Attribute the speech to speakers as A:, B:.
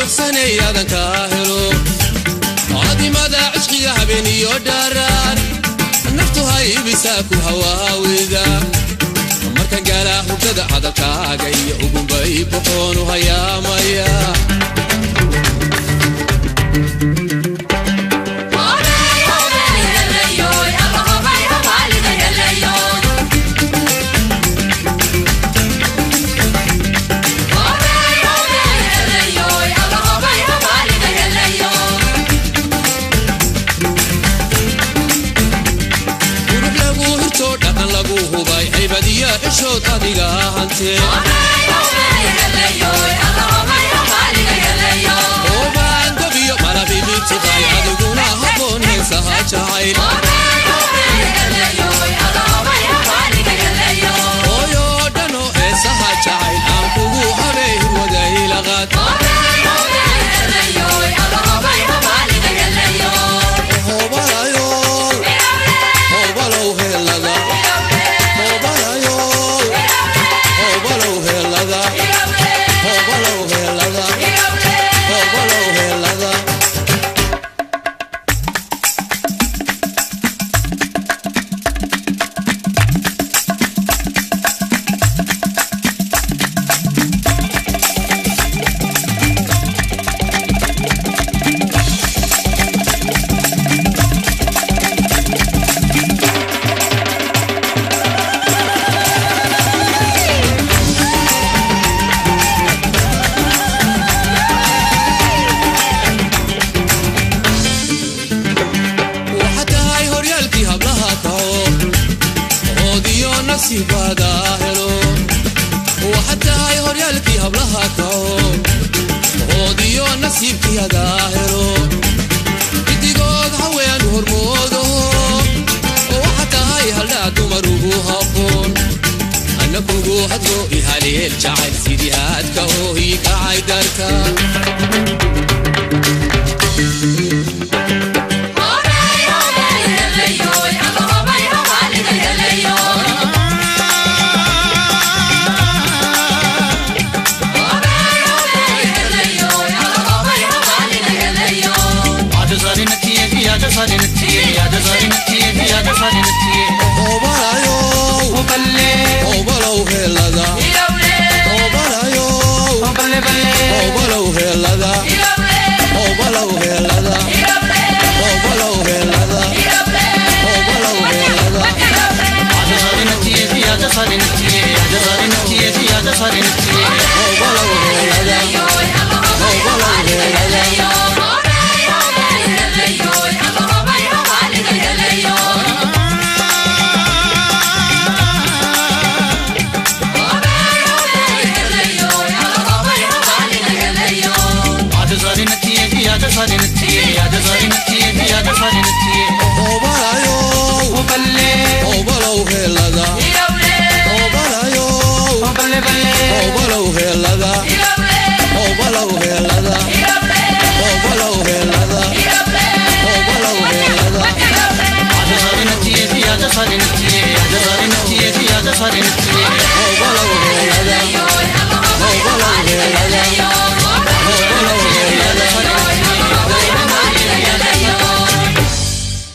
A: deeqsanay aadan kaa helo caadimada cishqiga habeen iyo dhaaraan naftu haybisaa ku hawaawida markan gaalaa hurdada hadalkaaga iyo ugunbay boqoonu hayaamaya gurub lagu hirtoo dhaqan lagu hubay haybadiya cishood adiga hantee oobaan gobiyo malabibitibay adiguna haboon heesaha jacayl hooyoo dhanoo heesaha jacayl aan kugu habay hirwadaylaqaad hoobalayo hoobalow heelada hoobalayo hoobalow heelada hoobalow heelada hoobalow heelada waxa tahay horyaalkii hablaha kaco oodiyo nasiibada helo waxa tahay horyaalkii hablaha kaco oodiyo nasiibkii hadaa helo gidigood haween hormoodo waxa tahay haldhaa dumar ugu habboon anna kugu hadlo ihaleel jacayl sidii haadka oo ii kacay darka hoobalayo hoobalow heelada hoobalayo hoobalow heelada hoobalow heelada hoobalow heelada hoobalow heelada hoobalow heelada